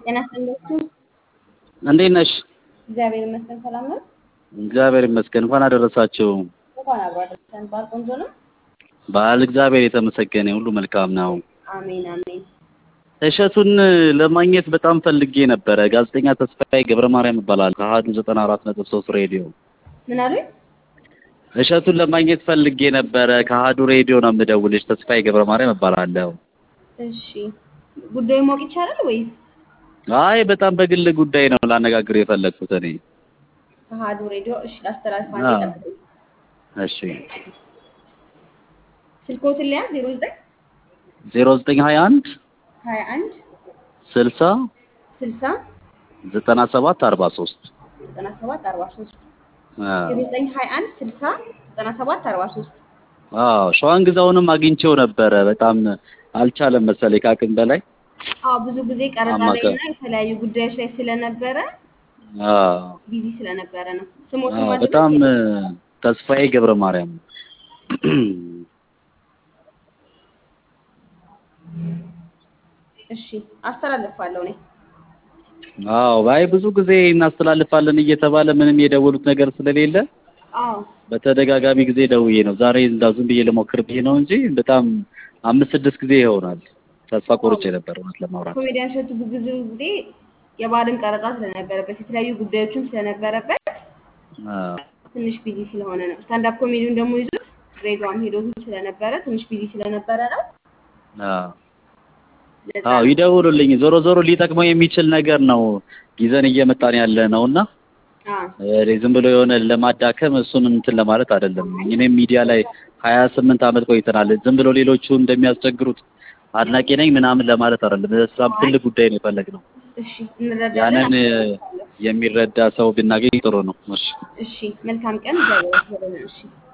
ጤና ይስጥልኝ። እንዴት ነሽ? እግዚአብሔር ይመስገን ሰላም ነው። እግዚአብሔር ይመስገን። እንኳን አደረሳችሁ። እንኳን አብሮ አደረሰን። በዓል ቆንጆ ነው። በዓል እግዚአብሔር የተመሰገነ ሁሉ መልካም ነው። አሜን አሜን። እሸቱን ለማግኘት በጣም ፈልጌ ነበረ። ጋዜጠኛ ተስፋዬ ገብረ ማርያም እባላለሁ ከአሀዱ ዘጠና አራት ነጥብ ሶስት ሬዲዮ። ምን አሉኝ? እሸቱን ለማግኘት ፈልጌ ነበረ። ከአሀዱ ሬዲዮ ነው የምደውልሽ። ተስፋዬ ገብረ ማርያም እባላለሁ። እሺ ጉዳዩ ማወቅ ይቻላል ወይስ? አይ በጣም በግል ጉዳይ ነው ላነጋግር የፈለግኩት እኔ። አሀዱ ሬዲዮ። እሺ ላስተላልፍ። አንዴ አዎ። ጠብቁኝ። እሺ ስልክዎትን ሊያዝ ዜሮ ዘጠኝ ዜሮ ዘጠኝ ሀያ አንድ ሀያ አንድ ስልሳ ስልሳ ዘጠና ሰባት አርባ ሶስት ዘጠና ሰባት አርባ ሶስት ዜሮ ዘጠኝ ሀያ አንድ ስልሳ ዘጠና ሰባት አርባ ሶስት አዎ ሸዋን ግዛውንም አግኝቼው ነበረ። በጣም አልቻለም መሰለኝ ከአቅም በላይ አዎ ብዙ ጊዜ ቀረጻ ላይ አማካይ- እና የተለያዩ ጉዳዮች ላይ ስለነበረ አዎ ቢዚ ስለነበረ ነው። ስሞትን አዎ፣ ማድረግ በጣም ተስፋዬ ገብረ ማርያም እሺ አስተላልፋለሁ እኔ። አዎ አይ ብዙ ጊዜ እናስተላልፋለን እየተባለ ምንም የደወሉት ነገር ስለሌለ አዎ በተደጋጋሚ ጊዜ ደውዬ ነው ዛሬ እንዳው ዝም ብዬ ልሞክር ብዬ ነው እንጂ በጣም አምስት ስድስት ጊዜ ይሆናል ተስፋ ቆርጬ ነበር እውነት ለማውራት ኮሜዲያን እሸቱ ብዙ ጊዜ የበዓልም ቀረጻ ስለነበረበት የተለያዩ ጉዳዮችም ስለነበረበት አዎ ትንሽ ቢዚ ስለሆነ ነው። ስታንዳፕ ኮሜዲውን ደግሞ ይዞት ድሬዳዋም ሄዶ ስለነበረ ትንሽ ቢዚ ስለነበረ ነው። አዎ ለዛ አዎ ነው። ይደውሉልኝ። ዞሮ ዞሮ ሊጠቅመው የሚችል ነገር ነው ይዘን እየመጣን ያለ ነው እና አዎ እ ዝም ብሎ የሆነ ለማዳከም እሱን እንትን ለማለት አይደለም። እኔም ሚዲያ ላይ ሀያ ስምንት ዓመት ቆይተናል። ዝም ብሎ ሌሎቹ እንደሚያስቸግሩት አድናቂ ነኝ ምናምን ለማለት አይደለም። በጣም ትልቅ ጉዳይ ነው የፈለግነው። እሺ እንረዳለን። ያንን እ አስተላልፋለሁ። የሚረዳ ሰው ብናገኝ ጥሩ ነው። እሺ እሺ መልካም ቀን። እግዚአብሔር ያክብርልን። እሺ